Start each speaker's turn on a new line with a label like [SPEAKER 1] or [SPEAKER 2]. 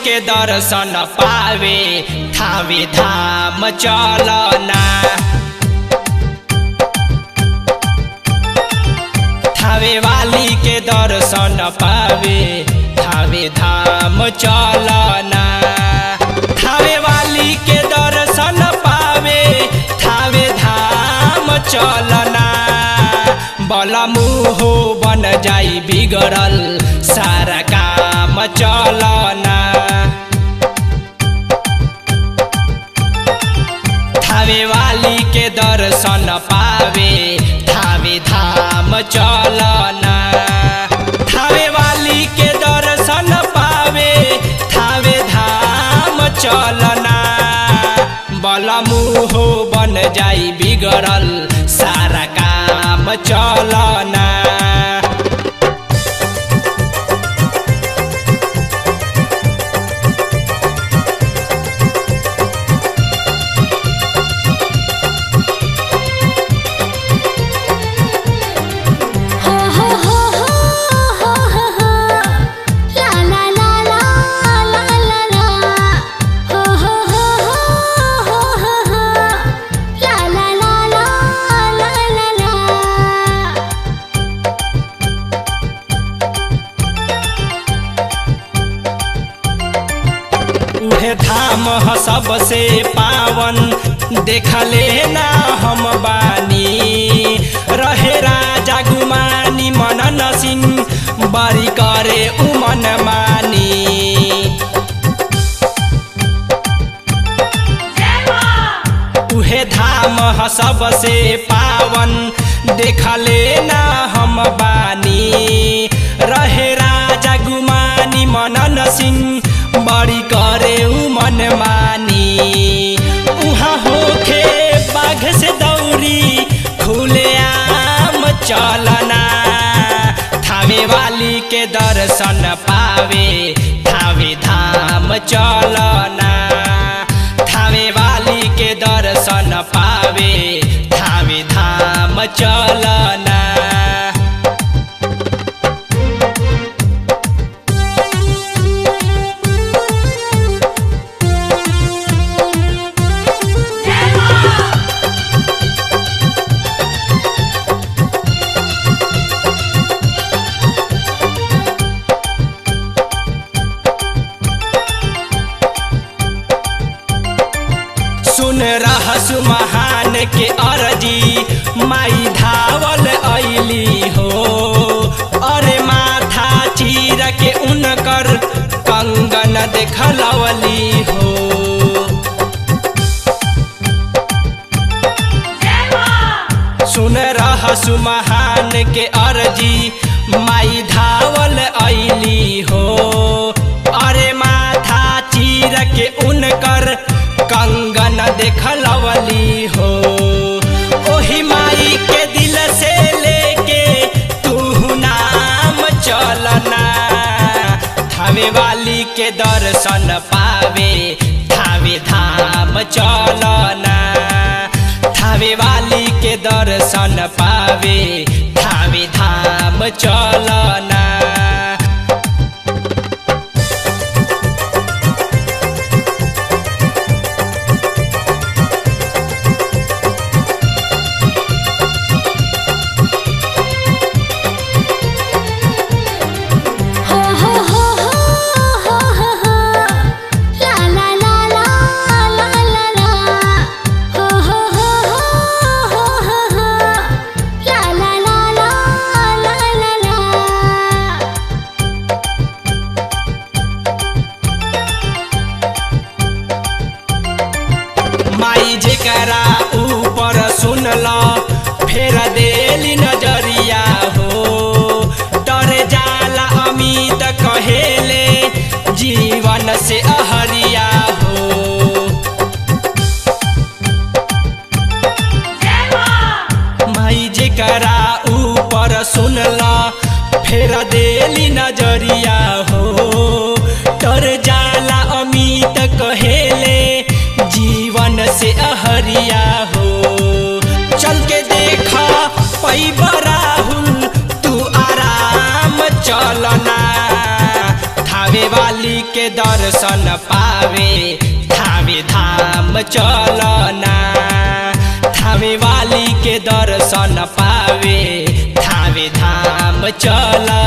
[SPEAKER 1] के दर्शन पावे थावे धाम चलना थावे वाली के दर्शन पावे थावे धाम चलना थावे वाली के दर्शन पावे थावे धाम चलना बलमुहो बन जाई बिगड़ल सारा काम चलना थावे वाली के दर्शन पावे थावे धाम चलना थावे वाली के दर्शन पावे थावे धाम चलना बलमुहो बन जाई बिगड़ल सारा काम चलना
[SPEAKER 2] हो हो हो हो हो हो ला ला ला ला ला ला ला हो हो हो हो हो हो ला ला ला ला ला ला ला
[SPEAKER 1] उहे धाम ह सबसे पावन देखले ना हम बानी रहे राजा गुमानी मनन सिंह बरी करे उमन मानी उहे धाम ह सबसे पावन देखले ना हम बानी रहे राजा गुमानी मनन सिंह बड़ी करे उ मन मानी उहाँ होखे बाघ से दौरी खुले आम चलना थावे वाली के दर्शन पावे थावे धाम चलना थावे वाली के दर्शन पावे थावे धाम चलना सुन रहस महान के अरजी माई धावल ऐली हो अरे माथा चीर के उनकर कंगन देखलवली हो सुन रहस महान के अरजी माई धावल ऐली हो अरे माथा चीर के उनकर कंगन देखलवली हो ओही माई के दिल से लेके तू नाम चलना थावे वाली के दर्शन पावे थावे धाम चलना थावे वाली के दर्शन पावे थावे धाम चलना
[SPEAKER 2] हो हो हो हो हो हो हो ला ला ला ला ला ला ला हो हो हो हो हो हो हो ला ला ला ला ला ला ला
[SPEAKER 1] माई जेकरा ऊपर सुनल फेर देली नजरिया हो डरे जाला अमित कहेले जीवन से अहरिया हो माई जेकरा ऊपर सुनल फेर देली नजरिया हो डर जाला अमित कहेले जीवन से अहरिया हो चल के देखा पैबा राहुल तू आराम चलना थावे थावे वाली के दर्शन पावे थावे धाम चलना थावे वाली के दर्शन पावे थावे धाम चलना